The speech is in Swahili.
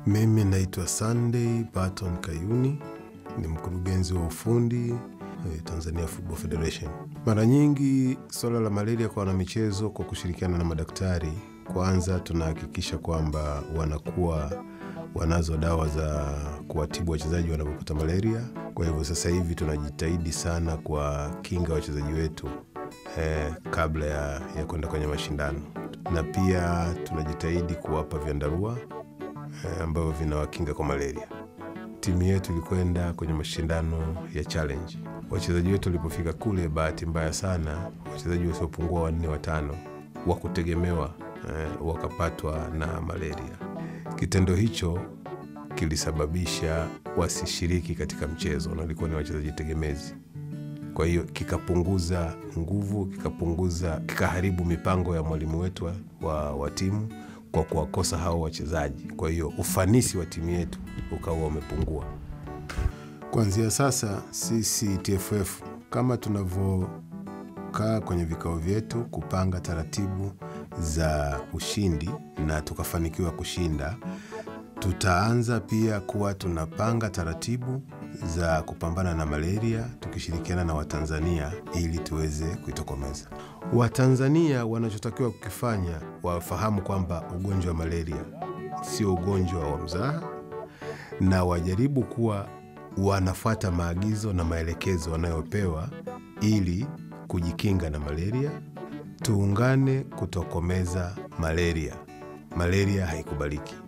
Mimi naitwa Sunday Barton Kayuni, ni mkurugenzi wa ufundi eh, Tanzania Football Federation. Mara nyingi suala la malaria kwa wanamichezo, kwa kushirikiana na madaktari, kwanza tunahakikisha kwamba wanakuwa wanazo dawa za kuwatibu wachezaji wanapopata malaria. Kwa hivyo sasa hivi tunajitahidi sana kwa kinga wachezaji wetu eh, kabla ya, ya kwenda kwenye mashindano, na pia tunajitahidi kuwapa vyandarua eh, ambavyo vinawakinga kwa malaria. Timu yetu ilikwenda kwenye mashindano ya challenge. Wachezaji wetu walipofika kule, bahati mbaya sana, wachezaji wasiopungua wanne watano wa kutegemewa eh, wakapatwa na malaria. Kitendo hicho kilisababisha wasishiriki katika mchezo, na walikuwa ni wachezaji tegemezi. Kwa hiyo kikapunguza nguvu, kikapunguza, kikaharibu mipango ya mwalimu wetu wa, wa, wa timu kwa kuwakosa hao wachezaji. Kwa hiyo ufanisi wa timu yetu ukawa umepungua. Kuanzia sasa, sisi TFF kama tunavyokaa kwenye vikao vyetu kupanga taratibu za ushindi na tukafanikiwa kushinda, tutaanza pia kuwa tunapanga taratibu za kupambana na malaria tukishirikiana na Watanzania ili tuweze kuitokomeza. Watanzania wanachotakiwa kukifanya wafahamu kwamba ugonjwa wa malaria sio ugonjwa wa mzaha, na wajaribu kuwa wanafuata maagizo na maelekezo wanayopewa ili kujikinga na malaria. Tuungane kutokomeza malaria. Malaria haikubaliki.